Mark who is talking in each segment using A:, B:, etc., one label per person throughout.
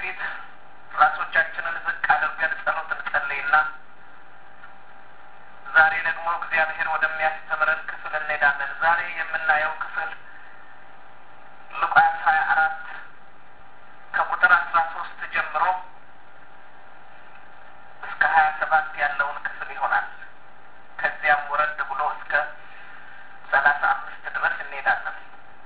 A: በፊት ራሶቻችንን ዝቅ አድርገን ጸሎት እንጸልይና ዛሬ ደግሞ እግዚአብሔር ወደሚያስተምረን ክፍል እንሄዳለን። ዛሬ የምናየው ክፍል ሉቃስ ሀያ አራት ከቁጥር አስራ ሶስት ጀምሮ እስከ ሀያ ሰባት ያለውን ክፍል ይሆናል። ከዚያም ወረድ ብሎ እስከ ሰላሳ አምስት ድረስ እንሄዳለን።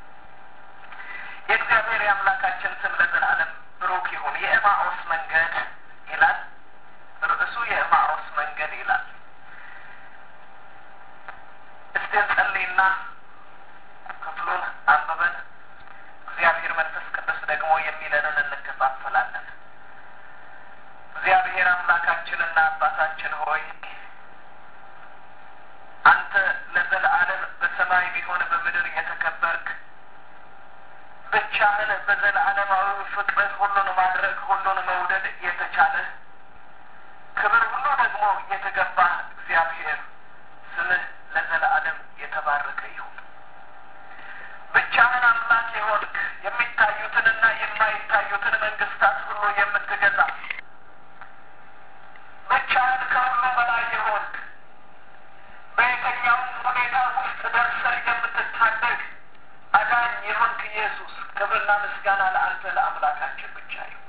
A: የእግዚአብሔር የአምላካችን ስም ለዘላለም ብሩክ ይሁን። የኤማኦስ መንገድ ይላል ርዕሱ፣ የኤማኦስ መንገድ ይላል። እስቲ እንጸልይና ክፍሉን አንብበን እግዚአብሔር መንፈስ ቅዱስ ደግሞ የሚለንን እንከፋፈላለን። እግዚአብሔር አምላካችንና አባታችን ሆይ አንተ ለዘለዓለም በሰማይ ቢሆን በምድር የተከበርክ ብቻህን በዘላለማዊ ፍቅርህ ሁሉን ማድረግ ሁሉን መውደድ የተቻለህ ክብር ሁሉ ደግሞ የተገባህ እግዚአብሔር ስምህ ለዘላለም የተባረከ ይሁን። ብቻህን አምላክ የሆንክ የሚታዩትንና የማይታዩትን መንግስታት ሁሉ የምትገዛ ብቻህን ከሁሉ በላይ የሆንክ በየትኛውም ሁኔታ ውስጥ ደርሰህ የምትታደግ አዳኝ የሆንክ ኢየሱስ ክብርና ምስጋና ለአንተ ለአምላካችን ብቻ ይሁን።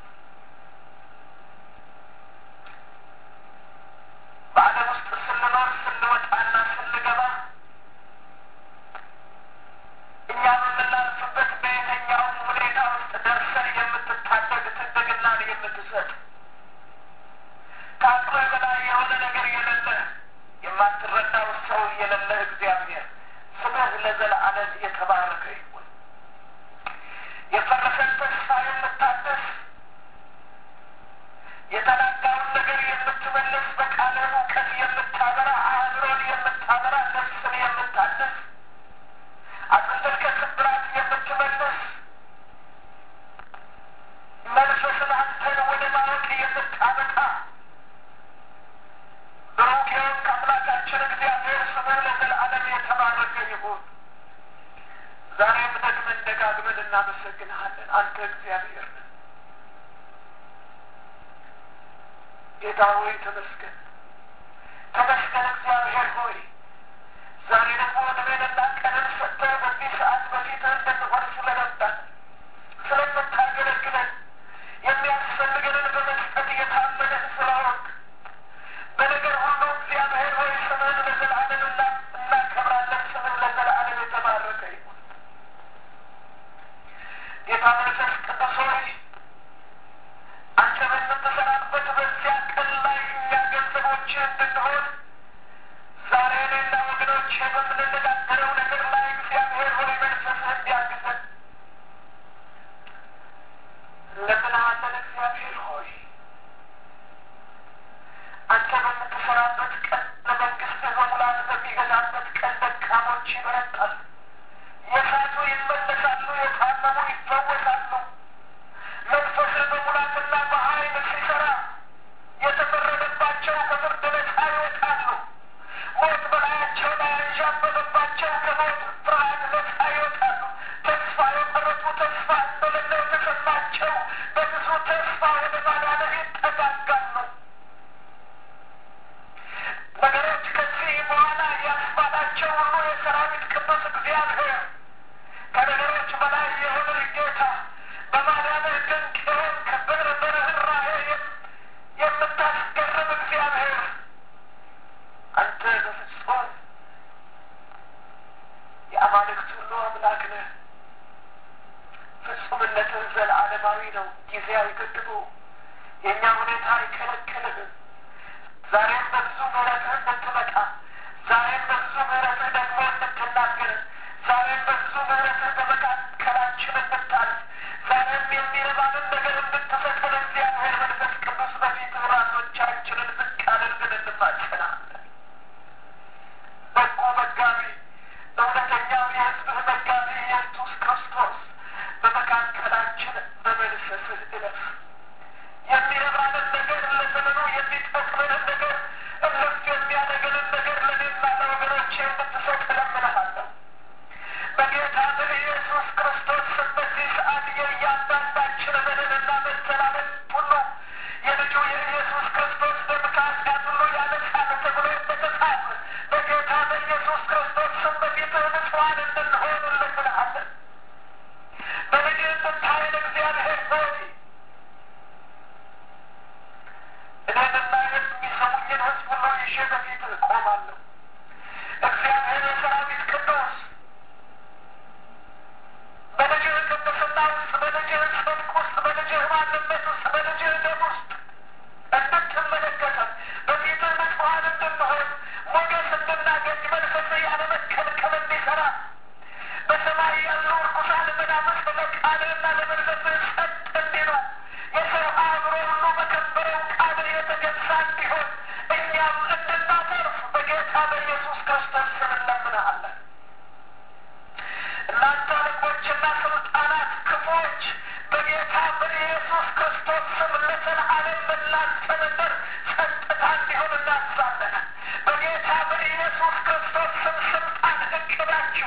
A: በዓለም ውስጥ ስንኖር ስንወጣና ስንገባ እኛ በምናልፍበት በየትኛውም ሁኔታ ውስጥ ደርሰህ የምትታደግ ትድግናን የምትሰጥ ከአቅምህ በላይ የሆነ ነገር የሌለህ የማትረዳው ሰው የሌለህ እግዚአብሔር ስምህ ለዘለዓለም የተባረከ ይሁን። የፈረሰን ተስፋ የምታደስ የተናጋውን ነገር የምትመልስ በቃልህ እውቀት የምታበራ አእምሮን የምታበራ ነፍስን የምታድስ አጥንትን ከስብራት የምትመልስ መንፈስን አንተን ወደ ማወቅ የምታመጣ ብሩክ የሆንክ አምላካችን እግዚአብሔር ስምህ ለዘለዓለም የተባረከ ይሁን። ዛሬም ደግመን ደጋግመን እናመሰግንሃለን። አንተ እግዚአብሔር ነህ። ጌታ ሆይ ተመስገን፣ ተመስገን እግዚአብሔር ሆይ ዛሬ ደግሞ ዕድሜንና ቀንን ሰጥተህ በዚህ ሰዓት በፊትህ እንድንሆን ስለረዳን ስለምታገለግለን የሚያስፈልገንን በመስጠት የታመንህ ስለሆንክ በነገር ሁሉ እግዚአብሔር ሆይ ስምህን ለዘላለም እናከብራለን። ስምህ ለዘላለም የተባረከ ይሁን። ጌታ መንፈስ ቅዱስ ሆይ አንተ በምትሰራበት በዚያ ቀን ላይ እኛ ገንዘቦች እንድንሆን ዛሬ እኔና ወገኖቼ በምንነጋገረው ነገር ላይ እግዚአብሔር ሆይ መንፈስህ እንዲያግዘን እንለምንሃለን። እግዚአብሔር ሆይ አንተ በምትሰራበት ቀን ለመንግስትህ በሙላት በሚገዛበት ቀን ደካሞች ይበረታሉ፣ የሳቱ ይመለሳሉ፣ የታመሙ ይፈወሳሉ። መንፈስህ በሙላትና በኃይል ሲሰራ የተፈረደባቸው ከፍርድ ነጻ ይወጣሉ። ሞት በላያቸው ላይ አንዣበበባቸው ከሞት ፍርሃት ነጻ ይወጣሉ። ተስፋ የቆረጡ ተስፋ እንደሌለው የተሰማቸው በብዙ ተስፋ ወደ ማዳንህ ይጠጋጋሉ። ነገሮች ከዚህ በኋላ ያስባላቸው ሁሉ የሰራዊት ቅዱስ እግዚአብሔር ከነገሮች በላይ የሆነ ጌታ በማዳንህ ድንቅ የሆንክ በርኅ በርኅራኄ የምታስገርም እግዚአብሔር አንተ በፍጹም የአማልክት ሁሉ አምላክ ነህ። ፍጹምነትህ ዘለዓለማዊ ነው። ጊዜ አይገድበው። የእኛ ሁኔታ አይከለክልህም። ዛሬም በብዙ ምሕረትህ እንድትመጣ፣ ዛሬም በብዙ ምሕረትህ ደግሞ እንድትናገር፣ ዛሬም በብዙ ምሕረትህ በመካከላችን እንድታልፍ፣ ዛሬም የሚረባንን ነገር እንድትሰጠን እግዚአብሔር መንፈስ ቅዱስ በፊትህ ራሶቻችንን ዝቅ አድርገን እንማጸናለን። በጎ መጋቢ እውነተኛው የሕዝብህ መጋቢ ኢየሱስ ክርስቶስ በመካከላችን በመንፈስህ እለፍ። የሚረባንን ነገር ለዘመኑ የሚጠቅመንን ነገር እልፍ የሚያደርገንን ነገር ለእኔና ለወገኖቼ እንድትሰጥ እለምንሃለሁ። በጌታ በኢየሱስ ክርስቶስ ስም በዚህ ሰዓት የእያንዳንዳችን በደልና መተላለፍ ሆይ እኔንና የሚሰሙኝን ሕዝብ ሁሉ ይዤ በፊት እቆማለሁ። እግዚአብሔር የሰራዊት ቅዱስ በልጅህ ቅድስና ውስጥ በልጅህ ጽድቅ ውስጥ በልጅህ ማንነት ውስጥ በልጅህ ደም ውስጥ እንድትመለከተን በፊትህ ንጹሐን እንድንሆን ሞገስ እንድናገኝ መንፈስህ ያለ መከልከል እንዲሰራ በሰማይ ያሉ ርኩሳን መናፍስት ለቃልህና ለመንፈስህ ጸጥ እንዲሉ የሰው አእምሮ ሁሉ በከበረው ቃልህ የተገዛ እንዲሆን እኛም እንድናተርፍ በጌታ በኢየሱስ ክርስቶስ ስም እንለምንሃለን። እናንተ አለቆችና ስልጣናት ክፉዎች በጌታ በኢየሱስ ክርስቶስ ስም ለዘላለም በእናንተ ምድር ጸጥታ እንዲሆን እናዛለን። በጌታ በኢየሱስ ክርስቶስ ስም ስልጣን እቅዳችሁ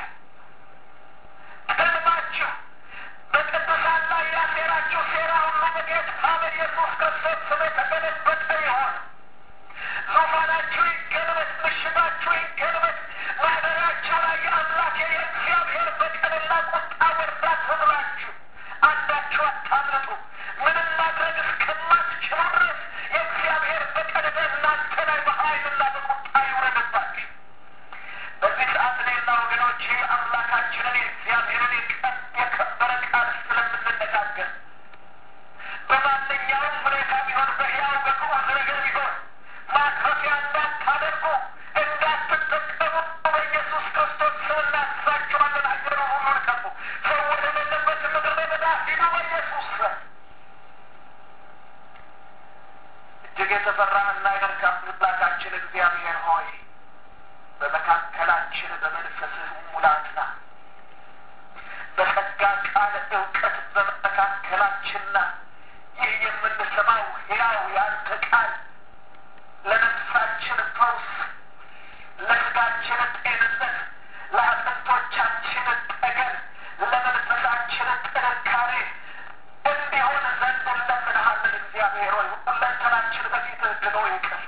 A: ሕልማችሁ በቅዱሳን ላይ ያሴራችሁ ሴራ ሁሉ በጌታ በኢየሱስ ክርስቶስ ስም የተገለበጠ ይሆን። ዙፋናችሁ ይገልበጥ፣ ምሽጋችሁ ይገልበጥ። ማደሪያቸው ላይ የአምላክ የእግዚአብሔር በቀልና ቁጣ ወርዳ ትብላችሁ። አንዳችሁ አታምልጡ። ምንም ማድረግ እስከማትችሉ ድረስ የእግዚአብሔር በቀል በእናንተ ላይ በኃይልና በቁጣ ይውረድባችሁ። በዚህ ሰዓት እኔና ወገኖቼ አምላካችንን የእግዚአብሔርን የቀ- የከበረ ቃል ስለምንነጋገር በማንኛውም ሁኔታ ቢሆን በሕያው በግዑዝ ነገር ቢሆን ማክረፊያ እንዳታደርጉ እንዳትጠቀሙ በኢየሱስ ክርስቶስ ስም እናዛችኋለን። አገሩን ሁሉ ልቀቁ። ሰው ወደሌለበት ምድረ በዳ ሂዱ በኢየሱስ ስም። እጅግ የተፈራህና የመልካም አምላካችን እግዚአብሔር ሆይ በመካከላችን በመንፈስህ ሙላትና በጸጋ ቃል እውቀት በመካከላችንና ይህ የምንሰማው ሕያው ያንተ ቃል ለነፍሳችን ፈውስ፣ ለስጋችን ጤንነት፣ ለአጥንቶቻችን ጠገን፣ ለመንፈሳችን ጥንካሬ እንዲሆን ዘንድ እንለምንሃለን። እግዚአብሔር ሆይ ሁለንተናችን በፊትህ ድኖ ይቅር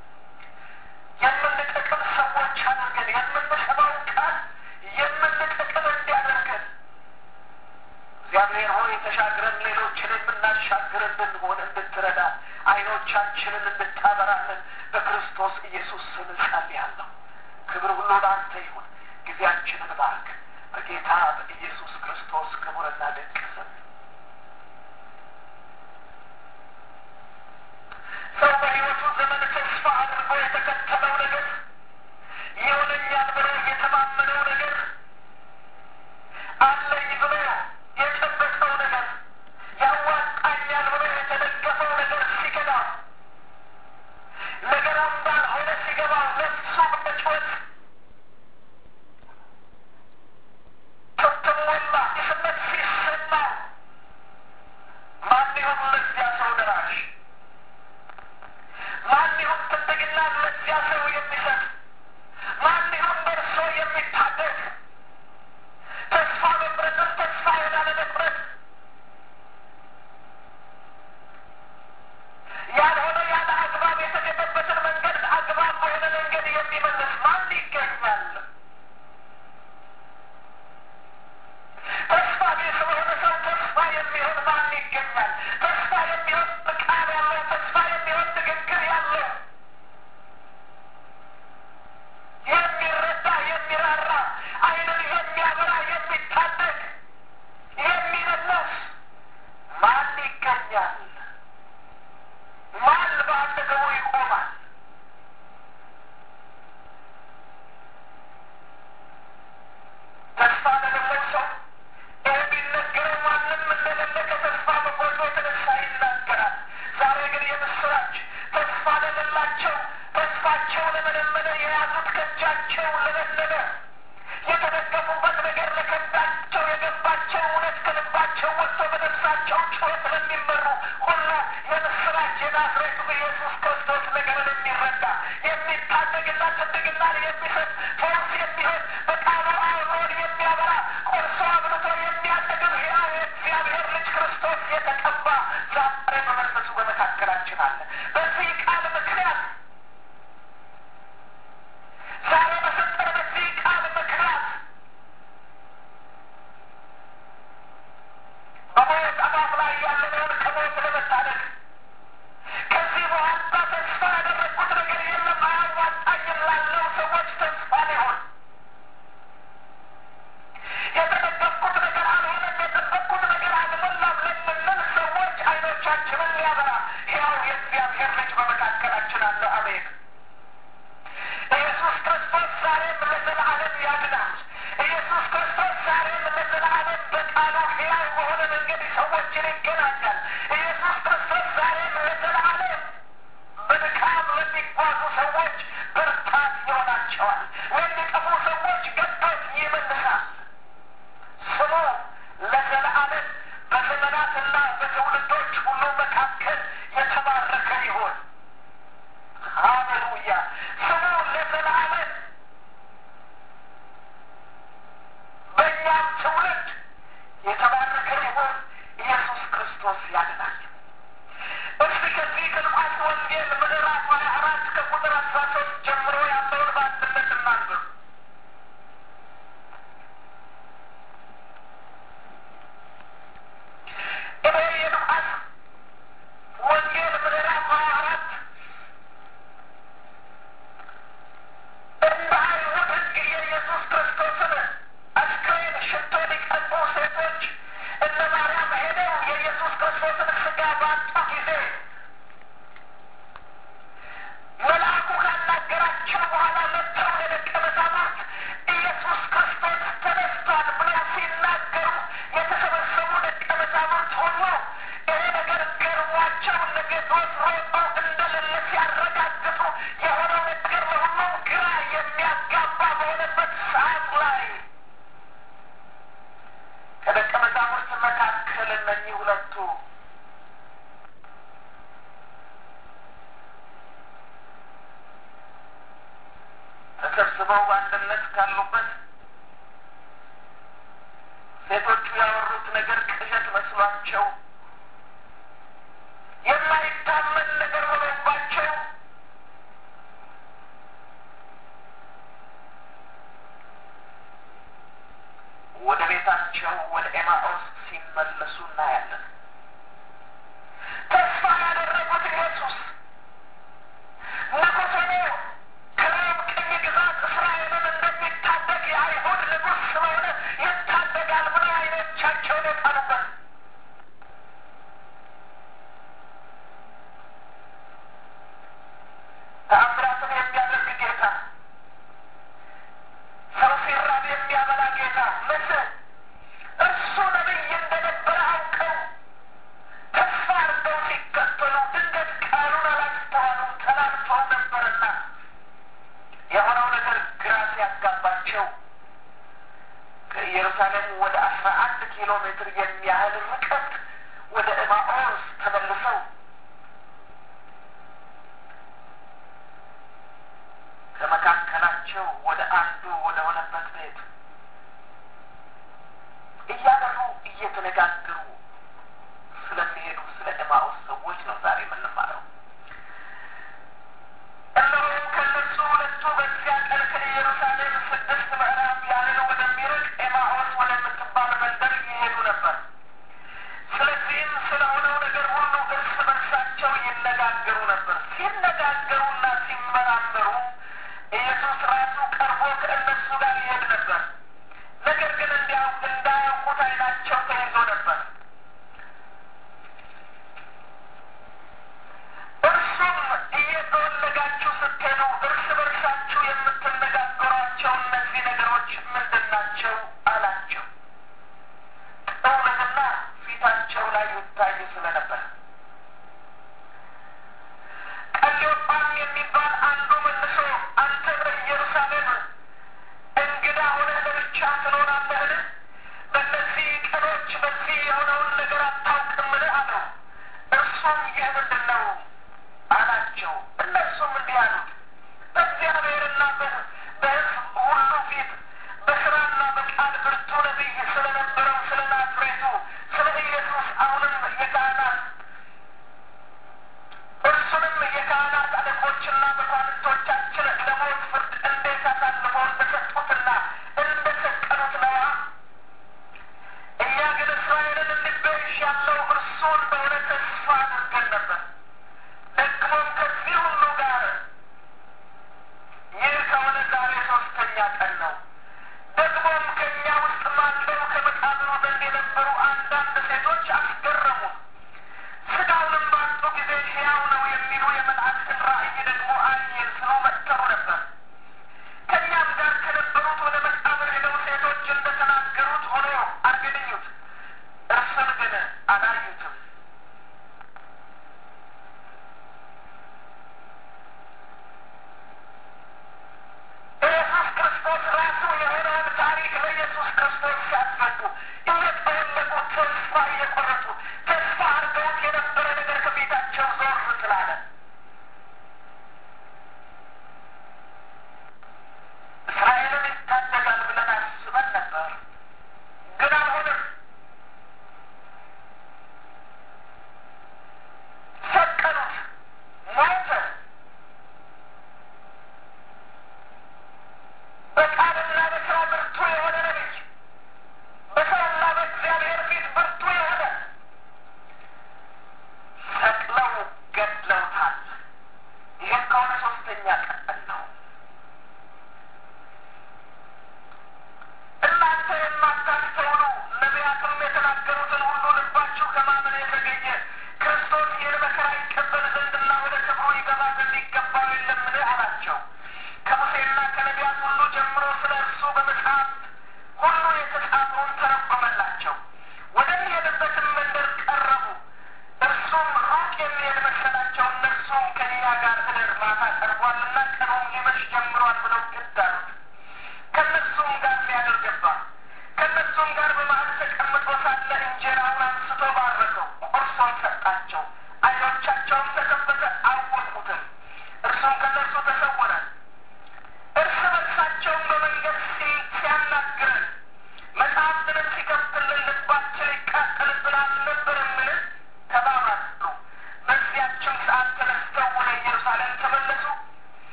A: የምንጠቅም ሰዎች አድርገን የምንሰማው ቃል የምንጠቅም እንዲያደርገን እግዚአብሔር ሆይ ተሻግረን ሌሎችን የምናሻግር እንድንሆን እንድትረዳ ዓይኖቻችንን እንድታበራለን በክርስቶስ ኢየሱስ ስም እጸልያለሁ። ክብር ሁሉ ለአንተ ይሁን። ጊዜያችንን ባርክ በጌታ በኢየሱስ ክርስቶስ ክቡርና ድንቅ ስም። ሰው በሕይወቱ ዘመን ተስፋ አድርጎ የተከተለው ነገር ይሆነኛል ብሎ የተማመነው ነገር አለኝ ብሎ የጨበጠው ነገር ያዋጣኛል ብሎ የተደገፈው ነገር ሲገባ ነገሩ እንዳልሆነ ሲገባው ነፍሱ በጩኸት ስትሞላ ስሜት ሲሰማው ማን ይሁን ለዚያ ሰው ደራሽ? ማን ይሁን ትንግና ለዚያ ሰው የሚሰጥ? ማን ይሁን በእርሶ የሚታደግ? ተስፋ መቁረጥን ተስፋ ወዳለመቁረጥ ያልሆነ ያለ አግባብ የተገደበትን መንገድ አግባብ በሆነ መንገድ የሚመልስ ማን ይገኛል? ተስፋ ቢስ በሆነ ሰው ተስፋ የሚሆን ማን ይገኛል? ተስፋ የሚሆን ቃል ያለው ተስፋ የሚሆን ንግግር ያለው የሚረዳ የሚራራ ዓይንን የሚያበራ የሚታደግ የሚመለስ ማን ይገኛል? ማን በአጠገቡ ይቆማል? ተስፋ ለሌለው ሰው ይህ ቢነገረው ማንም እንደሌለ ከተስፋ መቁረጡ የተነሳ ይናገራል። ዛሬ ግን የምስራች ተስፋ ለሌላቸው ተስፋቸው ለመለመለ የያዙት ከእጃቸው ለመለለ የተደገፉበት ነገር ለከዳቸው የገባቸው እውነት ከልባቸው ወጥቶ በነፍሳቸው ጩኸት ለሚመሩ ሁሉ የምስራች የናዝሬቱ ኢየሱስ ክርስቶስ ነገርን የሚረዳ የሚታደግና ትድግናን የሚሰጥ ፈውስ የሚሆን በቃሉ አእምሮን የሚያበራ ቆርሶ አብልቶ የሚያጠግብ ሕያው የእግዚአብሔር ልጅ ክርስቶስ የተቀባ ዛሬ በመንፈሱ በመካከላችን አለ። በዚህ ቃል ምክንያት ዛሬ በሰጠን በዚህ ቃል ምክንያት በሞት አፋፍ ላይ ያለ ልቦናችንን ሊያበራ ሕያው የእግዚአብሔር ልጅ በመካከላችን አለ። አሜን። ኢየሱስ ክርስቶስ ዛሬም ለዘላለም ያድናል። ኢየሱስ ክርስቶስ ዛሬም ለዘላለም በቃሉ ሕያው በሆነ መንገድ ሰዎችን ይገናኛል። ኢየሱስ ክርስቶስ ዛሬም ለዘላለም በድካም ለሚጓዙ ሰዎች ብርታት ይሆናቸዋል። ለሚጠፉ ሰዎች ገነት ይመልሳል። ስሙ ለዘላለም በዘመናትና በትውልዶች ሁሉ መካከል የተባረከ ይሁን። ሃሌሉያ! ስሙ ለዘላለም በእኛም ትውልድ የተባረከ ይሁን። ኢየሱስ ክርስቶስ ያድናል። እስቲ ከዚህ ከሉቃስ ወንጌል ምዕራፍ ሀያ አራት ከቁጥር አስራ ሶስት ጀምሮ ያለውን በአንድነት እናንብብ። እኔ የሉቃስ ወንጌል ምዕራፍ ሀያ አራት እንደ አይሁድ ሕግ የኢየሱስ ክርስቶስን አስክሬን ሽቶ ሊቀቡ ሴቶች እነ ማርያም ሄደው የኢየሱስ ክርስቶስን ሥጋ ባጡ ጊዜ መልአኩ ካናገራቸው በኋላ መጥተው ለደቀ መዛሙርት ኢየሱስ ክርስቶስ ተነስቷል ብለው ሲናገሩ የተሰበሰቡ ደቀ መዛሙርት ሁሉ ይሄ ነገር ገርሟቸው እነ ጴጥሮስ ሮጠው እንደሌለ ሲያረጋግጡ የሆነው ነገር ለሁሉም ግራ የሚያጋባ በሆነበት ሰዓት ላይ ከደቀ መዛሙርት መካከል እነኚህ ሁለቱ ተሰብስበው በአንድነት ካሉበት ሴቶቹ ያወሩት ነገር ቅዠት መስሏቸው የማይታመን ነገር ሆኖባቸው ወደ ቤታቸው ወደ ኤማኦስ ሲመለሱ እናያለን። ተስፋ ያደረጉት ኢየሱስ ንጉሥ ሆኖ ከሮም ቅኝ ግዛት እስራኤልን እንደሚታደግ የአይሁድ ንጉሥ ስለሆነ ይታደጋል ብለው ዓይኖቻቸውን የጣሉበት ተአምራትን የሚያደርግ ጌታ፣ ሰው ሲራብ የሚያበላ ጌታ ምስል እርሱ ነቢይ እንደነበረ አውቀው ተስፋ አድርገው ሲከተሉ ድንገት ቃሉን አላስተዋሉም፣ ተላልፈው ነበርና የሆነው ነገር ግራ ሲያጋባቸው ከኢየሩሳሌም ወደ አስራ አንድ ኪሎ ሜትር የሚያህል ርቀት ወደ ኤማኦስ ተመልሰው ከመካከላቸው ወደ አንዱ ወደ ሆነበት ቤት እያበሩ እየተነጋገሩ ስለሚሄዱ ስለ ኤማኦስ ሰዎች ነው ዛሬ የምንማረው። እነሆ ከእነሱ ሁለቱ በዚያ ቀን ከኢየሩሳሌም ስድስት ምዕራፍ ያህል ወደሚርቅ ኤማኦስ ወደምትባል መንደር ይሄዱ ነበር። ስለዚህም ስለሆነው ነገር ሁሉ እርስ በርሳቸው ይነጋገሩ ነበር። ሲነጋገሩና ሲመራመሩ ኢየሱስ ራሱ ቀርቦ ከእነሱ ጋር ይሄድ ነበር። ነገር ግን እንዲያው እንዳያውቁት ዓይናቸው ተይዞ ነበር። እርሱም እየተወለጋችሁ ስትሄዱ እርስ በርሳችሁ የምትነጋገሯቸው እነዚህ ነገሮች ምንድን ናቸው? አላቸው። ጥውልግና ፊታቸው ላይ ይታይ ስለነበር ቀሌዮጳም የሚባል አንዱ መልሶ አንተ በኢየሩሳሌም እንግዳ ሆነህ ለብቻ ትኖራለህን? በእነዚህ ቀኖች በዚህ የሆነው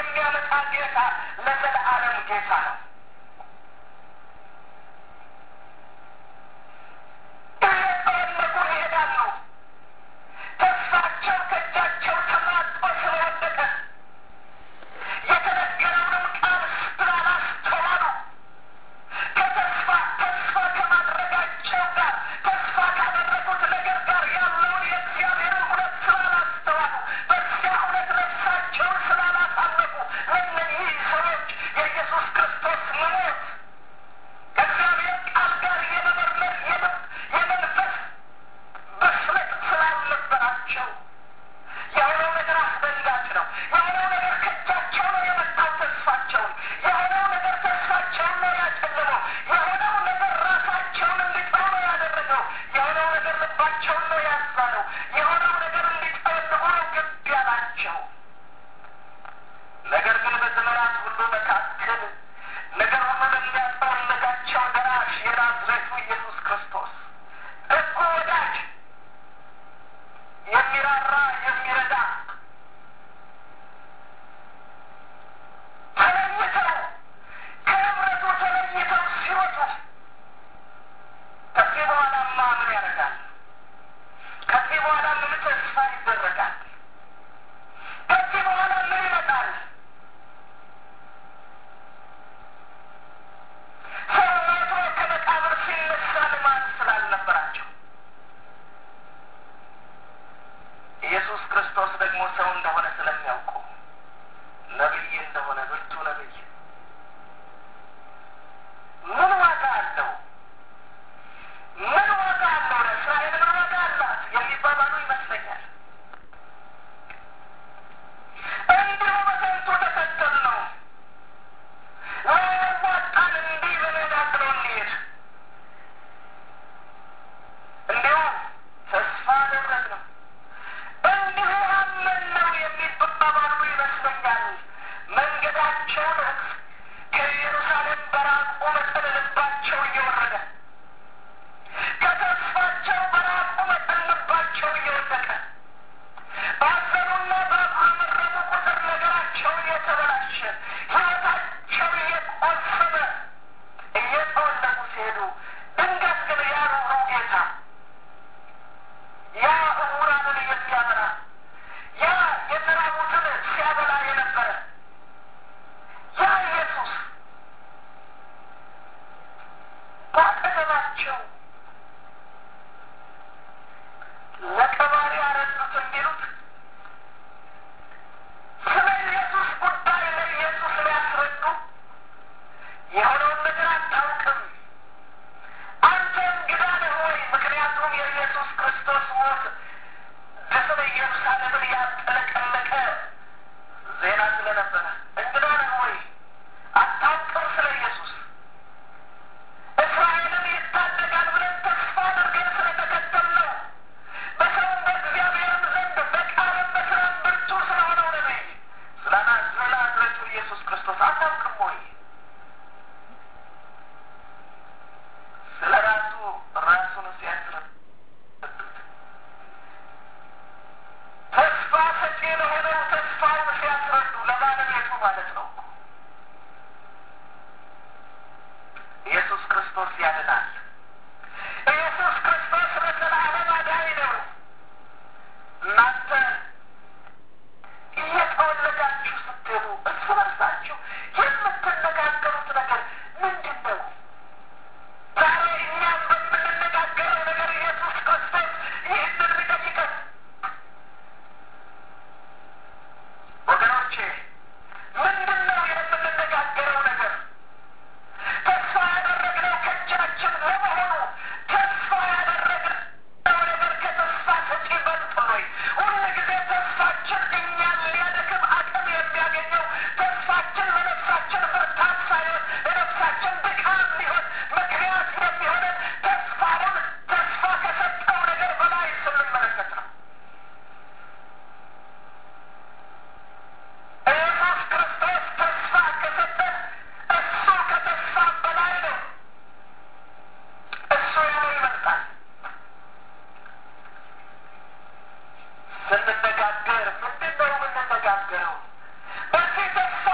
A: የሚያመጣ ጌታ ለዘለዓለም ጌታ ነው። እየጠወለጉ ይሄዳሉ። ተስፋቸው ከእጃቸው ተማጦ ስለወደቀ የተነገረውንም ቃል ስላላስተዋሉ ከተስፋ ተስፋ ከማድረጋቸው ጋር ተስፋ ካደረጉት ነገር ጋር ያለውን የእግዚአብሔርን እውነት ስላላስተዋሉ በዚያ እውነት ነፍሳቸውን ስላላሳለፉ ለእነዚህ ሰዎች የኢየሱስ ክርስቶስ መሞት ከእግዚአብሔር ቃል ጋር የመመርመር የመ- የመንፈስ ብስለት ስላልነበራቸው የሆነው ነገር አስደንጋጭ ነው። የሆነው ነገር ከእጃቸው ነው የመጣው ተስፋቸውን። የሆነው ነገር ተስፋቸውን ነው ያጨለመው። የሆነው ነገር ራሳቸውን እንዲጠሉ ነው ያደረገው። የሆነው ነገር ልባቸውን ነው ያሳነው። የሆነው ነገር እንዲጠወልጉ ነው ግድ ያላቸው። ነገር ግን በዘመናት ሁሉ መካከል ነገር ሁሉ ለሚያጠወልጋቸው ደራሽ የናዝሬቱ ኢየሱስ ክርስቶስ ደጉ ወዳጅ የሚራራ የሚረዳ ተለይተው ከህብረቱ ተለይተው ሲወጡ ከዚህ በኋላማ ምን ያደርጋል? ከዚህ በኋላ ምን ተስፋ ይደረጋል? ከዚህ በኋላ ምን ይመጣል? ሰው ሞቶ ከመቃብር ሲነሳ ልማድ ስላልነበራቸው ኢየሱስ ክርስቶስ ደግሞ ሰው እንደሆነ ስለሚያውቁ ነቢይ እንደሆነ ብርቱ ነቢይ ምን ዋጋ አለው? ምን ዋጋ አለው? ለእስራኤል ምን ዋጋ አላት የሚባባሉ ይመስለኛል። እንዲሁ በከንቱ ተከተል ነው ዋጣን እንዲህ በነጋግለው እንሄድ እንዲሁ ተስፋ አደረግነው እንዲሁ አመን ነው የሚባባሉ ይመስለኛል። መንገዳቸውን ከኢየሩሳሌም በራቁ መጠን ልባቸው እየወረደ ከተስፋቸው በራቁ መጠን ልባቸው እየወደቀ ባዘኑና ባጉረመረሙ ቁጥር ነገራቸው እየተበላሸ ሕይወታቸው እየቆሰመ እየተወለዱ ሲሄዱ ድንገት ግን ያ ሩሩ ጌታ ያ እውራንን የሚያበራ ያ የተራቡትን ሲያበላ የነበረ ያ ኢየሱስ በአጠገባቸው ለቀባሪ አረዱት እንዲሉት ስለ ኢየሱስ ጉዳይ ለኢየሱስ ሊያስረዱ የሆነውን ነገር አታውቅም አንተ እንግዳ ነህ ወይ? ምክንያቱም የኢየሱስ ክርስቶስ ሞት ድፍን ኢየሩሳሌምን ያጠለቀለቀ ዜና ስለነበረ እንግዳ ነህ ወይ? አታውቅም ስለ ኢየሱስ እስራኤልን ይታደጋል ብለን ተስፋ አድርገን ስለተከተልነው በሰውም በእግዚአብሔርም ዘንድ በቃልም በስራም ብርቱ ስለሆነው ነቢይ ስለ ናዝሬቱ ኢየሱስ ክርስቶስ አታውቅም ወይ? ስለ ራሱ ራሱን ሲያስረዱት ተስፋ ሰጪ ለሆነው ተስፋውን ሲያስረዱ ለባለቤቱ ማለት ነው። ኢየሱስ ክርስቶስ ያድናል። ኢየሱስ ክርስቶስ ለዘላለም አዳኝ ነው። እናንተ እየተወለዳችሁ ስትሄዱ እርስ በርሳችሁ የምትነጋገሩት ነገር ምንድን ነው? ዛሬ እኛም በምንነጋገረው ነገር ኢየሱስ ክርስቶስ ይህንን ቢጠይቀን ወገኖቼ ምንድን ነው የምንነጋገረው ነገር? ተስፋ ያደረግነው ከእጃችን ለመሆኑ ተስፋ ያደረግነው ነገር ከተስፋ ሰጪ በልጥ ወይ? ሁል ጊዜ ተስፋችን እኛን ሊያደክም አቅም የሚያገኘው ተስፋችን ለነፍሳችን ብርታት ሳይሆን ለነፍሳችን ድካም ሊሆን ምክንያት የሚሆነን ተስፋውን ተስፋ ከሰጠው ነገር በላይ ስንመለከት ነው። ኢየሱስ ክርስቶስ ተስፋ ከሰጠን እሱ ከተስፋ በላይ ነው። እሱ ያለው ይበልጣል። ስንነጋገር ምንድን ነው የምንነጋገረው? በዚህ ተስፋ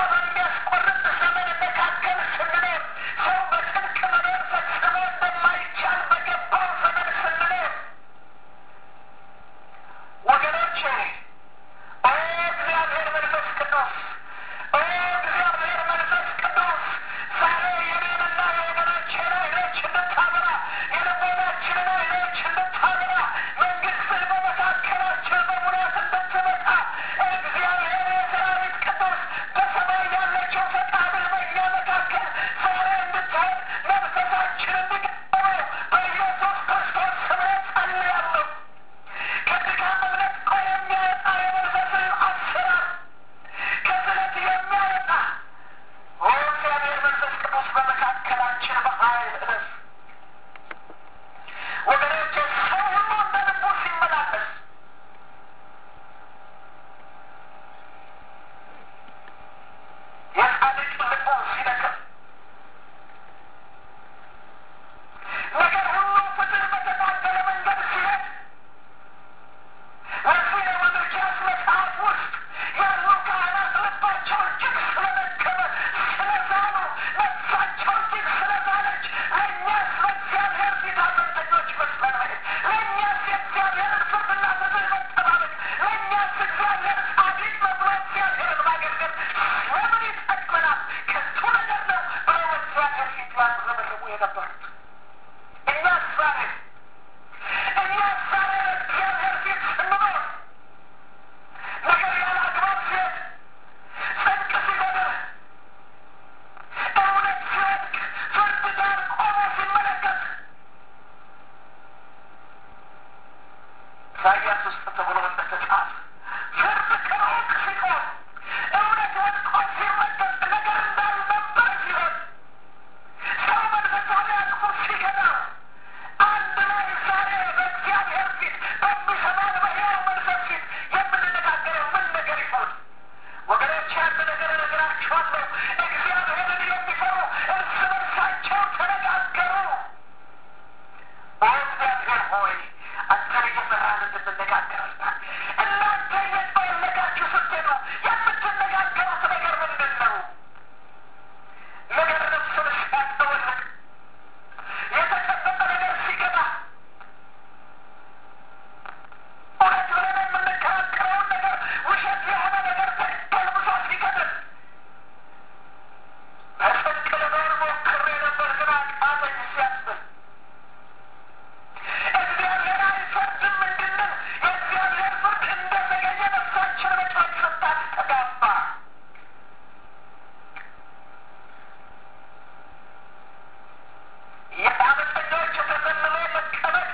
A: ውስጥ ተብሎ እንደተጻፈ ፍርድ ከሩቅ ሲሆን እውነት ወድቆ ሲረገጥ ነገር እንዳልነበር ሲሆን ሰው መንፈሳዊ አቅሙ ሲገባው አንድ ላይ ዛሬ በእግዚአብሔር ፊት በሚሰማን በሕያው መንፈስ ፊት የምንነጋገረው ምን ነገር ይሆን? ወገኖች አንድ ነገር እነግራችኋለሁ። እግዚአብሔርን የሚፈሩ እርስ በርሳቸው ተነጋገሩ። ኦ እግዚአብሔር ሆይ አንተን እየፈራን እንድንነጋገር እርዳን። እናንተ እየተወለጋችሁ ስትሄዱ የምትነጋገሩት ነገር ምንድን ነው? ነገር ነፍስን ሲያጠወልቅ የተጨበጠ ነገር ሲገባ እውነት ብለን የምንከራከረውን ነገር ውሸት የሆነ ነገር ተገልብሶ ሲገድል በጽድቅ ልኖር ሞክሬ ነበር ግን አቃተኝ ሲያስብል እግዚአብሔር አይፈርድም እንድንል የእግዚአብሔር ፍርድ እንደዘገየ ነፍሳችን በጩኸት ስታስተጋባ የአመፀኞች ተዘልሎ መቀመጥ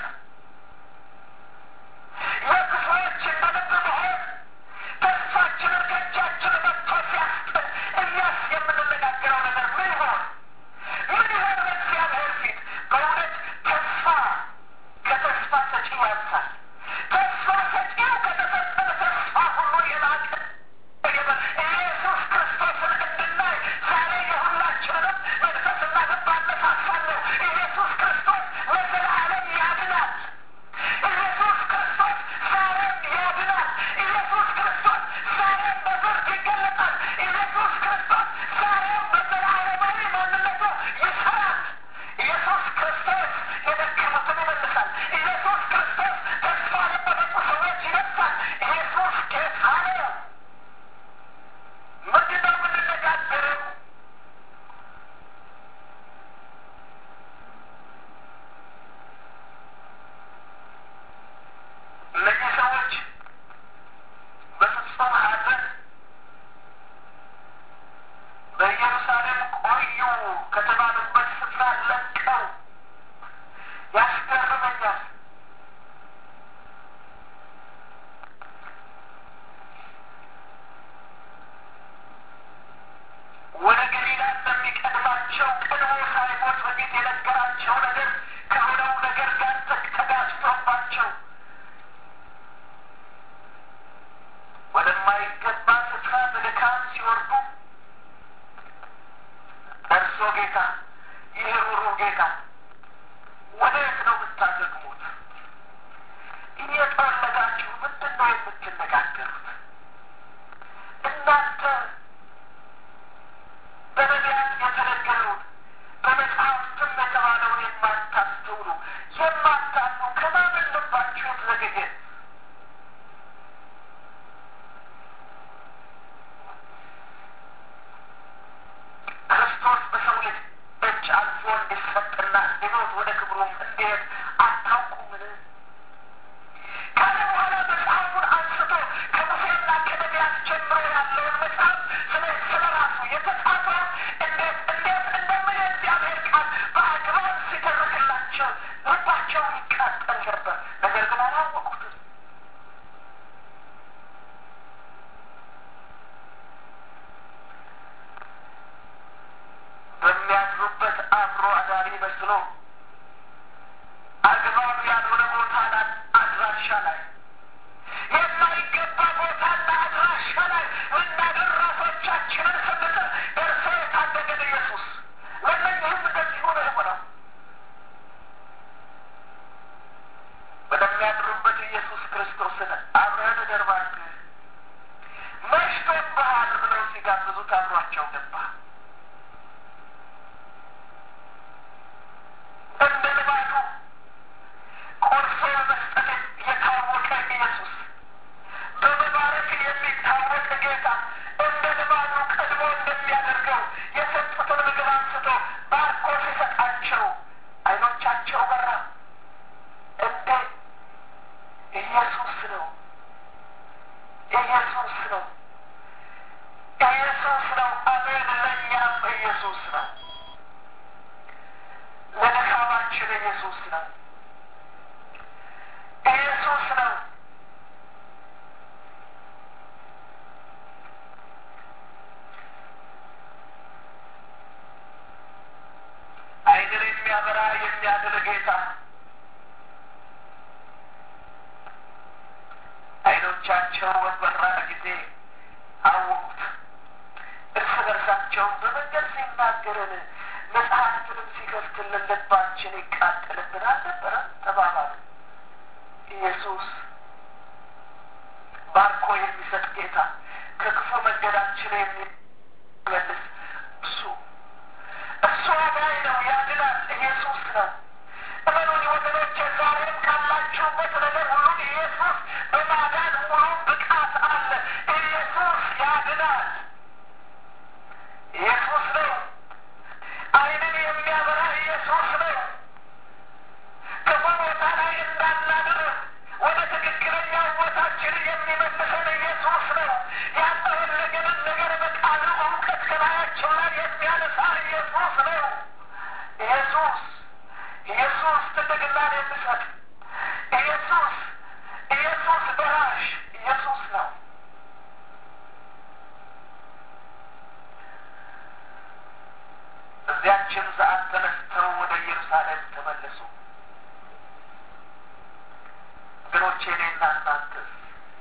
A: የክፉዎች እንደ ልብ መሆን ተስፋችንን ከእጃችን መጥቶ ሲያስጥል እኛስ የምንነጋገረው ነገር ምን ይሆን? ምን ይሆን? በእግዚአብሔር ፊት በእውነት ተስፋ ከተስፋ ሰጪው ያንሳል። ተስፋ ሰጪው ከተሰጠን ተስፋ ሁሉ የላቀ ኢየሱስ ክርስቶስን እንድናይ ዛሬ የሁላችንንም መንፈስና ልብ አነሳሳለሁ። ኢየሱስ ክርስቶስ ለዘላለም ያድናል። ኢየሱስ ክርስቶስ ዛሬም ያድናል። ኢየሱስ ክርስቶስ ዛሬም በፍርድ ይገለጣል። ኢየሱስ ክርስቶስ ዛሬም በዘላለማዊ ማንነቱ ይሰራል። ኢየሱስ ክርስቶስ የደከሙትን ይመልሳል። ኢየሱስ ክርስቶስ ተስፋ ለቆረጡ ሰዎች ይነሳል። ኢየሱስ ጌታ ነው። ምንድን ነው የምንነጋገረው? እነዚህ ሰዎች በፍጹም ሐዘን በኢየሩሳሌም ቆዩ ከተባሉበት ስፍራ ለቀው ያስገርመኛል። ወደ ገሊላ እንደሚቀድማቸው ቀድሞ ሳይሞት በፊት የነገራቸው ነገር ከሆነው ነገር ጋር ተጋጭቶባቸው ወደማይገባ ስፍራ በድካም ሲወርዱ እርሶ ጌታ፣ ይህ ሩሩ ጌታ ወዴት ነው የምታደግሙት? እየጠወለጋችሁ ምንድን ነው የምትነጋገሩት? እናንተ በነቢያት የተነገረውን በመጽሐፍትም የተባለውን የማታስተውሉ የማታምኑ ከማመን ልባችሁ የተዘገየ ክርስቶስ በሰው ልጅ እጅ አልፎ እንዲሰጥና እንዲሞት ወደ ክብሩም እንዲሄድ አታውቁምን? ካለ በኋላ መጽሐፉን አንስቶ ከሙሴና ዓይኖቻቸው በበራ ጊዜ አወቁት። እርስ በርሳቸውን በመንገድ ሲናገረን መጽሐፍትንም ሲከፍትልን ልባችን ይቃጠልብን አልነበረም ተባባሉ። ኢየሱስ ባርኮ የሚሰጥ ጌታ ከክፉ መንገዳችን የሚመልስ እሱ እሱ አዳኝ ነው፣ ያድናል። ኢየሱስ ነው። እመኑኝ ወገኖቼ፣ ዛሬም ካላችሁበት ነገር ሁሉ ኢየሱስ በማዳን ሙሉ ብቃት አለ። ኢየሱስ ያድናል። ኢየሱስ ነው። ዓይንን የሚያበራ ኢየሱስ ነው። ክፉ ቦታ ላይ እንዳናድር ወደ ትክክለኛው ቦታችን የሚመልሰን ኢየሱስ ነው። ያልተፈለገንን ነገር በቃሉ እውቀት ከላያቸው ላይ የሚያነሳ ኢየሱስ ነው። ኢየሱስ ኢየሱስ ትልቅናን የሚሰጥ ኢየሱስ ኢየሱስ ደራሽ ኢየሱስ ነው። በዚያችን ሰዓት ተነስተው ወደ ኢየሩሳሌም ተመለሱ። ወገኖቼ እኔና እናንተስ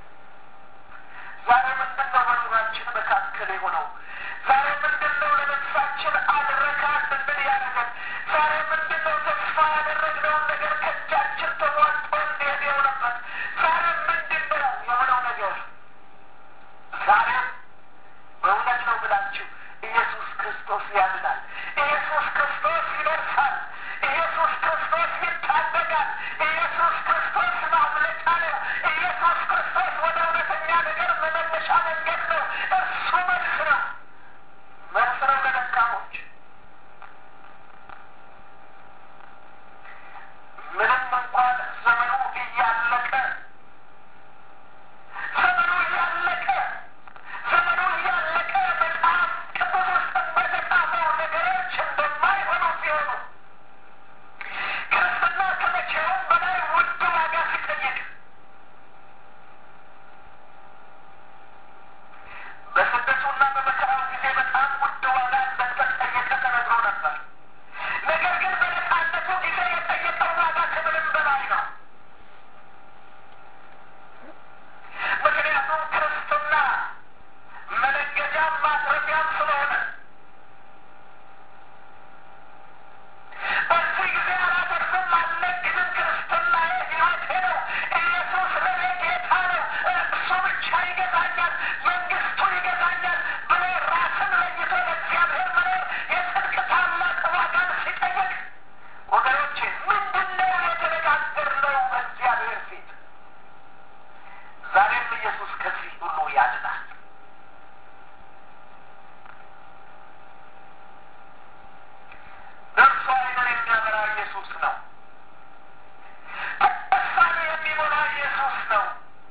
A: ዛሬ ምንድን ነው በኑሯችን መካከል የሆነው? ዛሬ ምንድን ነው ለነፍሳችን አልረካ እንድንል ያደረገን? ዛሬ ምንድን ነው ተስፋ ያደረግነውን ነገር ከእጃችን ተሟጦ እንዲሄድ የሆነበት? ዛሬ ምንድን ነው የሆነው ነገር? ዛሬ በእውነት ነው ብላችሁ ኢየሱስ ክርስቶስ ያድናል። ኢየሱስ ክርስቶስ ይደርሳል። ኢየሱስ ክርስቶስ ይታደጋል። ኢየሱስ ክርስቶስ ማምለጫ ነው። ኢየሱስ ክርስቶስ ወደ እውነተኛ ነገር መመለሻ መንገድ ነው። እርሱ መልስ ነው። መልስ ነው ለደካሞች። ምንም እንኳን ዘመኑ እያለቀ ዘመኑ እያለቀ ዘመኑ እያለቀ መጽሐፍ ቅዱስ ውስጥ በተጻፈው ነገሮች እንደማይሆኑ ሲሆኑ ክርስትና ከመቼውም በላይ ውድ ዋጋ ሲጠይቅ በስደቱና በመከራው ጊዜ በጣም ውድ ዋጋ እንደተጠየቀ ተነግሮ ነበር። ነገር ግን በነጻነቱ ጊዜ የጠየቀው ዋጋ ከምንም በላይ ነው። ምክንያቱም ክርስትና መነገጃም ማትረፊያም ስለሆነ በዚህ ጊዜ አላተርፍም አልነግድም፣ ክርስትናዬ ሕይወቴ ነው፣ ኢየሱስ ለኔ ጌታ ነው፣ እሱ ብቻ ይገዛኛል፣ መንግስቱ ይገዛኛል ብሎ ራስን ለይቶ ለእግዚአብሔር መኖር የጽድቅ ታላቅ ዋጋን ሲጠየቅ ወገኖቼ ምንድን ነው የተነጋገርነው በእግዚአብሔር ፊት? ዛሬም ኢየሱስ ከዚህ ሁሉ ያድናል። ነፍሱ ዓይንን የሚያበራ ኢየሱስ ነው። ተስፋን የሚሞላ ኢየሱስ ነው።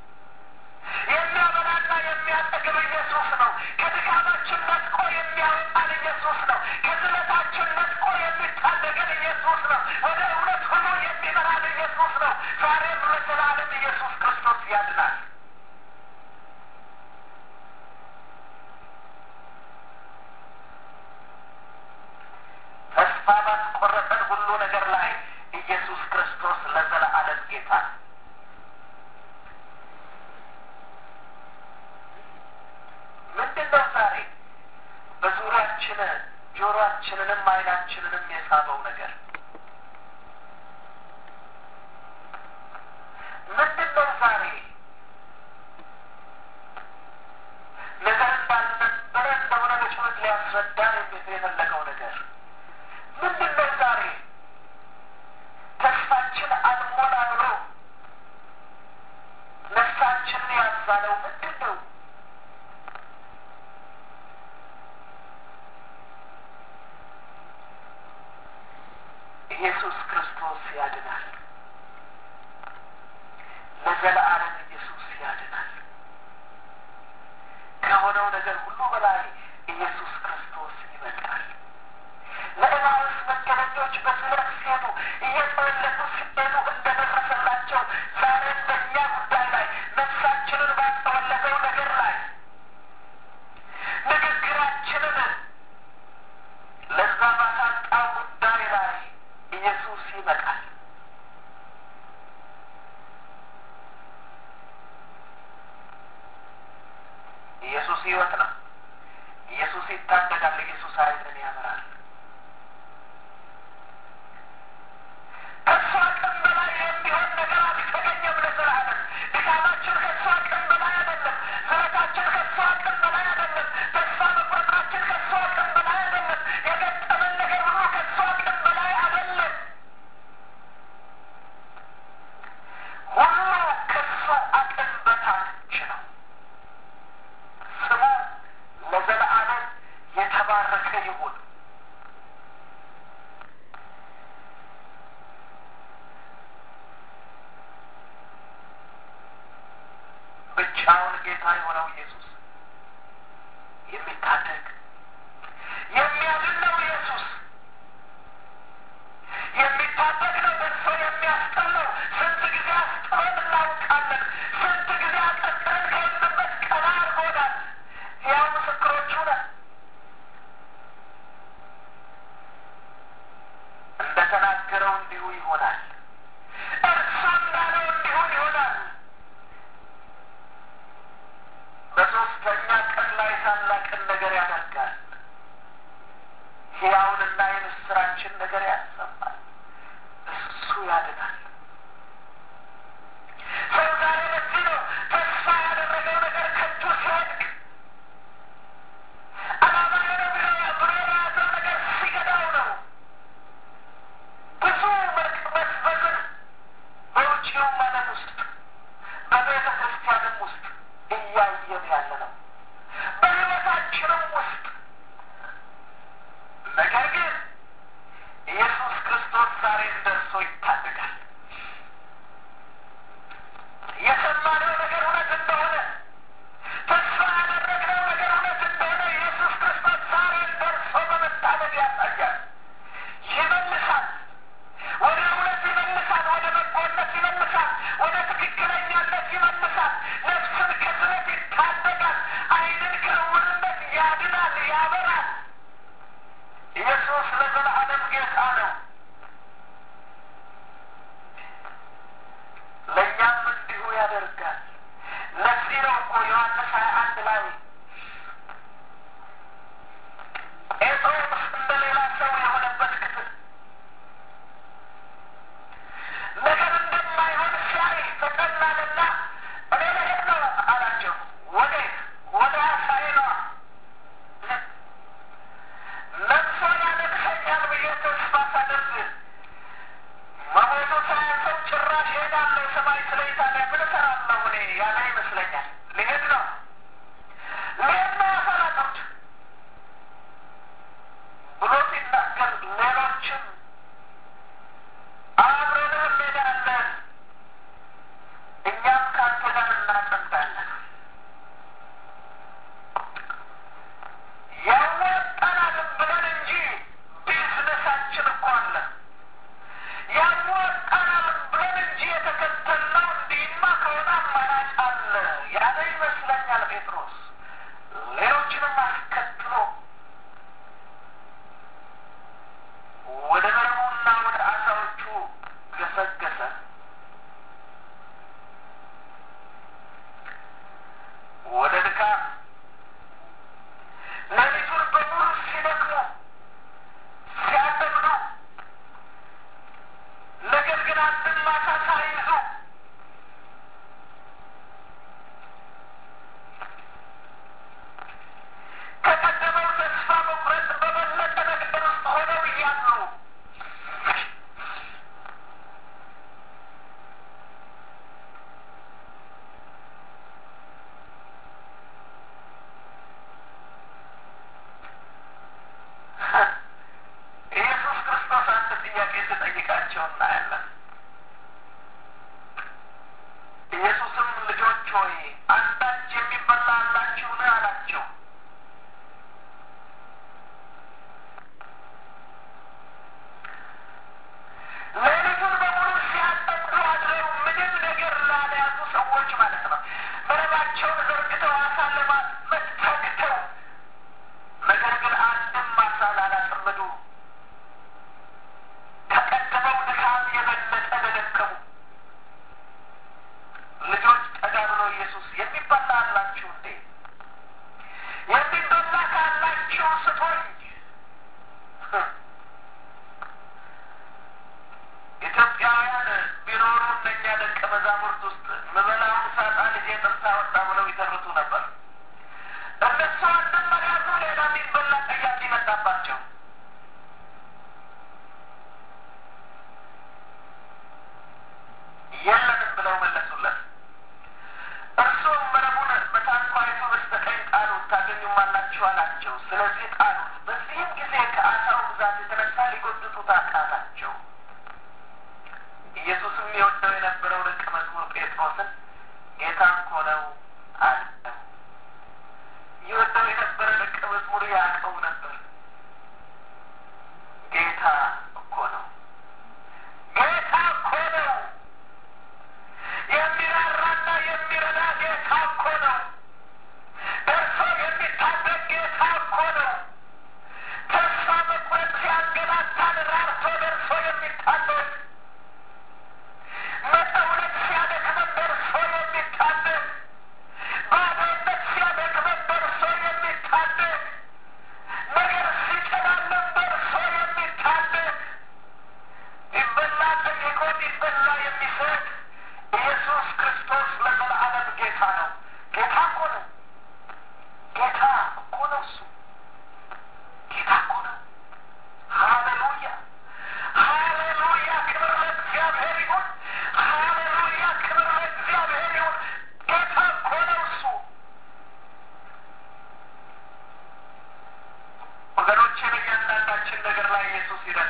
A: የሚያበራና የሚያጠግብ ኢየሱስ ነው። ከድካማችን ነጥቆ የሚያወጣን ኢየሱስ ነው። ከዝለታችን ነጥቆ የሚታደገን ኢየሱስ ነው። ወደ እውነት ሁሉ የሚመራን ኢየሱስ ነው። ዛሬም ለዘላለም ኢየሱስ ክርስቶስ ያድናል። ተስፋ ባስቆረጠን ሁሉ ነገር ላይ ኢየሱስ ክርስቶስ ለዘላለም ጌታ ነው። ምንድን ነው ዛሬ በዙሪያችን ጆሮአችንንም ዓይናችንንም የሳበው ነገር ምንድን ነው ዛሬ ነገር እንዳልነበረ እንደሆነ በጩኸት ሊያስረዳን የፈለገው ነገር ምንድን ነው ዛሬ ተስፋችን አልሞላ ብሎ ነፍሳችንን ያዛለው ምንድን ነው? ኢየሱስ ክርስቶስ ያድናል። ለዘለዓለም ኢየሱስ ያድናል። ከሆነው ነገር ሁሉ በላይ ኢየሱስ ክርስቶስ ይበልጣል። ለእማውስ መንገደኞች በስለት ሲሄዱ እየተመለሱ ሲሄዱ እንደደረሰላቸው ዛሬም በእኛ ጉዳይ ላይ ነፍሳችንን ባጠወለገው ነገር ላይ ንግግራችንን ለዛ ባሳጣው ጉዳይ ላይ ኢየሱስ ይመጣል። ሕይወት ነው። ኢየሱስ ይታደጋል። ኢየሱስ ኃይልን ያበራል። ከእሱ አቅም በላይ የሚሆን ነገር አልተገኘም ለዘላለም። ድካማችን ከእሱ አቅም በላይ አይደለም። ዝረታችን ከእሱ አቅም በላይ አይደለም። ተስፋ መቁረጣችን ከእሱ አቅም በላይ አይደለም። የገጠመን ነገር ሁሉ ከእሱ አቅም በላይ አይደለም። ሁሉ ከእሱ አቅም በታች ነው። ስሙ ለዘለዓለም የተባረከ ይሁን። ብቻውን ጌታ የሆነው ኢየሱስ የሚታደግ የሚያድን ነው። ኢየሱስ የሚታደግ ነው። ደርሶ የሚያስጥል ነው። ስንት ጊዜ አስጥሎን እናውቃለን። ስንት ጊዜ አቀርቅረን ከሄድንበት ቀና አድርጎናል። ያው ምስክሮቹ ነን። እንደተናገረው እንዲሁ ይሆናል። እርሱ እንዳለው እንዲሁ ይሆናል። በሶስተኛ ቀን ላይ ታላቅን ነገር ያደርጋል። ሕያውንና የምስራችን ነገር ያሰማል። እሱ ያድናል። ሰው ዛሬ ለዚህ ነው ተስፋ ያደረገው ነገር ከእጁ ሲወድቅ ዓላማዬ ነው ብሎ ብሎ የያዘው ነገር ሲገዳው ነው ብዙ መቅበዝበዝን በውጭውም ዓለም ውስጥ በቤተ ክርስቲያንም ውስጥ እያየን ያለ ነው። በሕይወታችንም ውስጥ ነገር ግን ኢየሱስ ክርስቶስ ዛሬም ደርሶ ይታደጋል። የሰማነው ነገር እውነት እንደሆነ ተስፋ ያደረግነው ነገር እውነት እንደሆነ ኢየሱስ ክርስቶስ ዛሬም ደርሶ በመታደግ ያሳያል። ይመልሳል። ወደ እውነት ይመልሳል። ወደ በጎነት ይመልሳል። ወደ ትክክለኛነት ይመልሳል። ነፍስን ከስለት ይታደጋል። ዓይንን ከዕውርነት ያድናል፣ ያበራል። ኢየሱስ ለዘላለም ጌታ ነው። ለእኛም እንዲሁ ያደርጋል። ለዚህ ነው እኮ ዮሐንስ ሀያ አንድ ላይ ጴጥሮስ እንደ ሌላ ሰው የሆነበት ክፍል ነገር እንደማይሆን ሲያይ ተቀናልና እኔ ልሄድ ነው አላቸው። ወዴት? ወደ አሳዬ ነዋ። ነፍሶ ያነግሰኛል ብዬ ተስፋ ሳደርግ መሞቱ ሳያንሰው ጭራሽ ሄዳለሁ ሰማይ ስለ ኢጣሊያ ምን እሰራለሁ እኔ ያለ ይመስለኛል። ልሄድ ነው ልሄድ ነው አሳላጠሩት ብሎ ሲናገር ሌሎችም አብረንህ እንሄዳለን እኛም ከአንተ ጋር እናጸንታለን ያዋጣናል ብለን እንጂ ቢዝነሳችን እኮ አለ። ያዋጣናል ብለን እንጂ የተከተልነው እንዲህማ ከሆነ አማራጭ አለ ያለ ይመስለኛል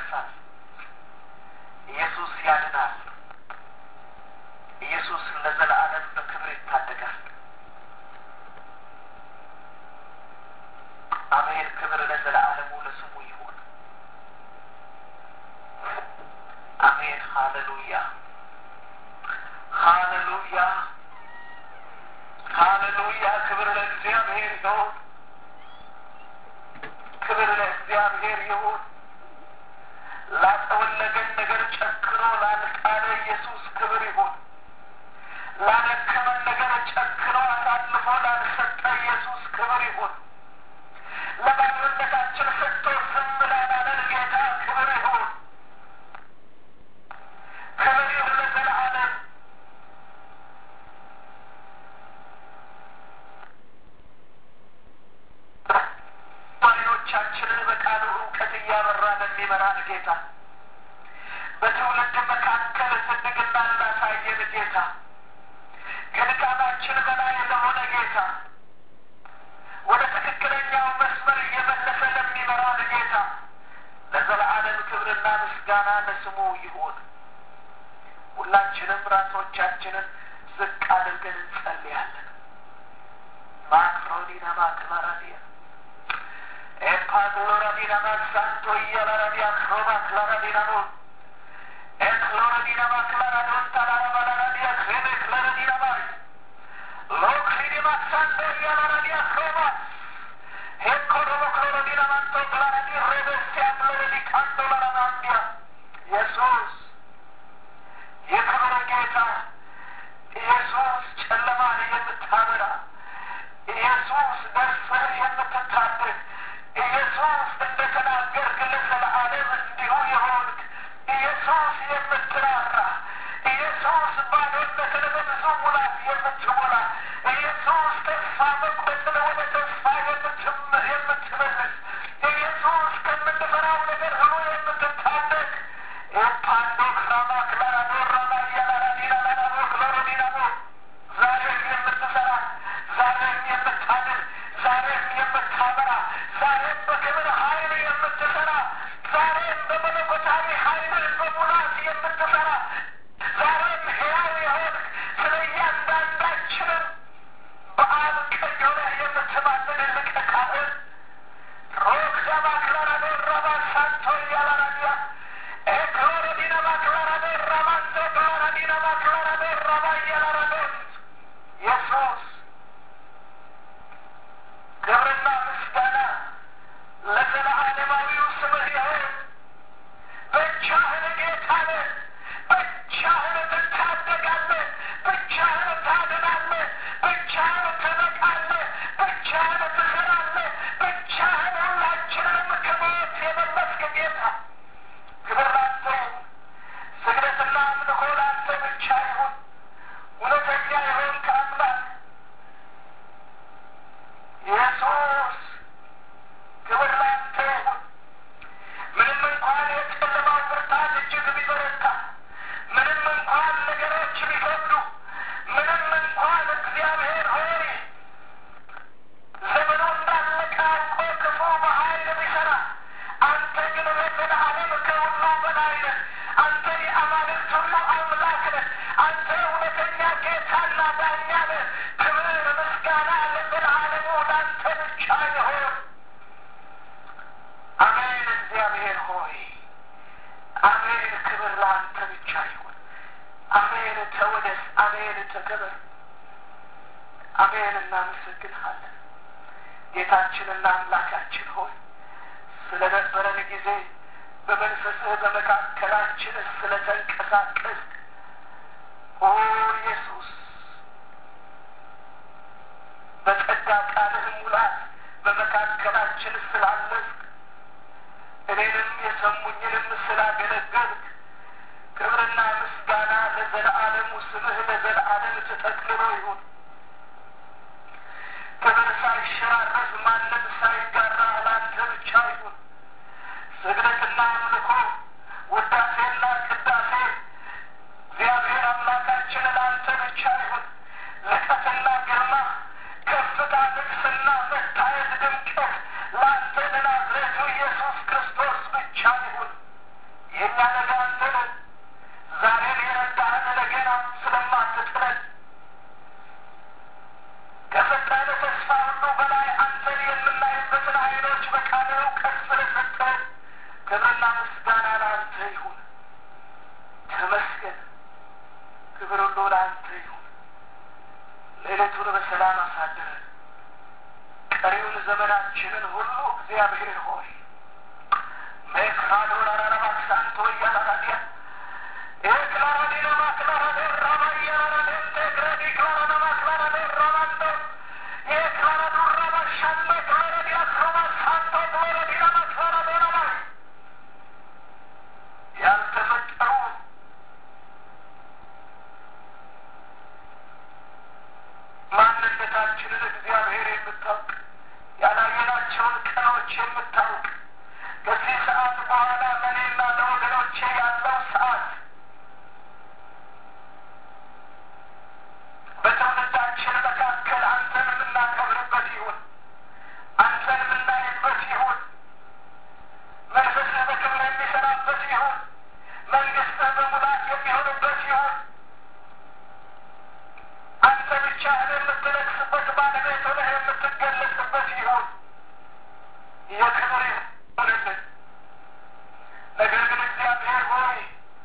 A: ያነሳል። ኢየሱስ ያድናል። ኢየሱስ ለዘለዓለም በክብር ይታደጋል። አሜን። ክብር ለዘለዓለሙ ለስሙ ይሁን። አሜን። ሃሌሉያ፣ ሃሌሉያ፣ ሃሌሉያ። ክብር ለእግዚአብሔር ይሁን። ክብር ለእግዚአብሔር ይሁን። ላጠወለገን ነገር ጨክኖ ላልቃለ ኢየሱስ ክብር ይሁን። ላደከመን ነገር ጨክኖ አሳልፎ ላልሰጠ ኢየሱስ ክብር ይሁን። ለባዶነታችን ሰጥቶ ዝም ላላለን ጌታ ክብር ይሁን። ክብር ይሁን ለዘለዓለም። አይኖቻችንን በቃሉ እውቀት እያበራ ለሚመራን ጌታ በትውልድ መካከል ትድግና ላሳየን ጌታ ከድካማችን በላይ ለሆነ ጌታ ወደ ትክክለኛው መስመር እየመለሰ ለሚመራን ጌታ ለዘለዓለም ክብርና ምስጋና ለስሙ ይሁን። ሁላችንም ራሶቻችንን ዝቅ አድርገን እንጸልያለን። ማክሮዲና ማክላራዲያ ኤፓግሎራዲና ማክሳንቶ እያላራዲያ ክሮማ ክላራዲናኖ ኤክሎራዲና ማክላራዶን ታላራባላራዲያ ክሬሜ ክላራዲና ማሪ ሎክሪዲ ማክሳንቶ እያላራዲያ ክሮማ ሄኮሮሞ ክሎራዲና ማንቶ ክላራዲ ሬቤስቲያ ክሎረዲ ካንቶ ላራናንዲያ ኢየሱስ የክብር ጌታ ኢየሱስ ጨለማን የምታበራ ኢየሱስ ደርሰህ የምትታደግ ኢየሱስ እንደ ተናገርክ ለዘለዓለም እንዲሁ የሆንክ ኢየሱስ የምትራራ ኢየሱስ ባዶነትን በብዙ ሙላት የምትሞላ ኢየሱስ ተስፋ መቁረጥን ወደ ተስፋ የምትመልስ ኢየሱስ ከምንፈራው ነገር ሁሉ የምትታደግ ኤፓንዶ ክራማ ክላራዶ ራማ እያላራዲና ላላቦ ክሎሮዲናቦ ዛሬም የምትሰራ ዛሬም የምታድር ዛሬም የምታበራ ዛሬም በክብር ኃይል የምትሰራ ዛሬም በመለኮታዊ ኃይል በሙላት የምትሰራ ዛሬም ሕያው የሆንክ ስለ እያንዳንዳችንም በአብ ቀኝ ሆነህ የምትማልድ ሊቀ ካህን ሮክዳ ማክላራዶ ራባ ሳንቶ እያላራዲያ ኤክሎረዲና ማክላራዶ ራማንቶ ክላራዲና ማክላራዶ ራባ እያላራዶን ኢየሱስ ክብርና ምስጋና ለዘለዓለማዊው ስምህ ይሁን። ብቻህን ጌታ ነህ። ብቻህን ትታደጋለህ። ብቻህን ታድናለህ። ብቻህን ትነቃለህ። ብቻህን ትሰራለህ። ብቻህን ሁላችንንም ከሞት የመለስክ ጌታ ክብር ላንተ ይሁን። ስግደትና አምልኮ ላንተ ብቻ ይሁን። እውነተኛ የሆንክ አምላክ ኢየሱስ ክብር ላንተ ይሁን። ምንም እንኳን የጨለማው ብርታት እጅግ ቢበረታ፣ ምንም እንኳን ነገሮች ቢከብዱ፣ ምንም እንኳን እግዚአብሔር ሆይ ዘመኑ እንዳለቀ አውቆ ክፉ በኃይል ቢሰራ፣ አንተ ግን ለዘለዓለም ከሁሉ በላይ ነህ። አንተ የአማልክት ሁሉ አምላክ ነህ። አንተ እውነተኛ ጌታና ዳኛ ነህ። ክብር ምስጋና ለዘለዓለሙ ለአንተ ብቻ ይሁን። አሜን። እግዚአብሔር ሆይ አሜን። ክብር ለአንተ ብቻ ይሁን። አሜን። ተወደስ። አሜን። ተከበር። አሜን። እናመሰግንሃለን ጌታችንና አምላካችን ሆይ ስለነበረን ጊዜ በመንፈስህ በመካከላችን ስለተንቀሳቀስ ኦ ኢየሱስ በጸጋ ቃልህ ሙላት በመካከላችን ስላለፍክ እኔንም የሰሙኝንም ስላገለገልክ ክብርና ምስጋና ለዘለዓለሙ ስምህ ለዘለዓለም ተጠቅልሎ ይሁን። ክብር ሳይሸራረፍ ማንም ሳይጋራ ላንተ ብቻ ይሁን። ስግደትና አምልኮ ውዳሴና ቅዳሴ እግዚአብሔር አምላካችን ላ ዘመናችንን ሁሉ እግዚአብሔር ሆይ ሜክራዶን አራራባክሳንቶ እያላራዲያ ኤክላራዲናማ ክላራዴ ራባያራዴ ቴግረዲ ክላራናማ ክላራዴ ራባንዶ የክላራዱራባ ሻንዶ ክላራዲያ ክሮማ ሳንቶ ክላራዲናማ ክላራዶናማ ያልተፈጠሩ ማንነታችንን እግዚአብሔር የምታውቅ ያላየናቸውን ቀኖች የምታውቅ ከዚህ ሰዓት በኋላ ለእኔና ለወገኖቼ ያለው ሰዓት በትውልዳችን መካከል አንተን የምናከብርበት ይሁን፣ አንተን የምናይበት ይሁን፣ መንፈስህ በክብር የሚሰራበት ይሁን፣ መንግስትህ በሙላት የሚሆንበት ይሁን። አንተ ብቻህን የምትነግስበት ባለቤት ሆነህ የምትገለጽበት ይሁን። የክብር ይሆንልን። ነገር ግን እግዚአብሔር ሆይ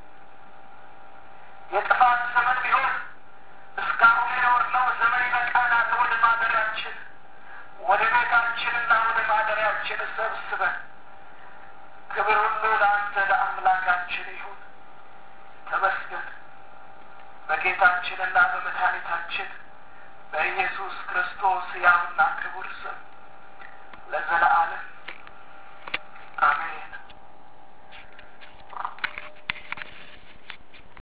A: የጥፋት ዘመን ቢሆን እስካሁን የኖርነው ዘመን ይበቃናል። ወደ ማደሪያችን ወደ ቤታችንና ወደ ማደሪያችን ሰብስበን ክብር ሁሉ ለአንተ ለአምላካችን ይሁን። ተመስገን በጌታችንና በመድኃኒታችን በኢየሱስ ክርስቶስ ያውና ክቡር ስም ለዘለዓለም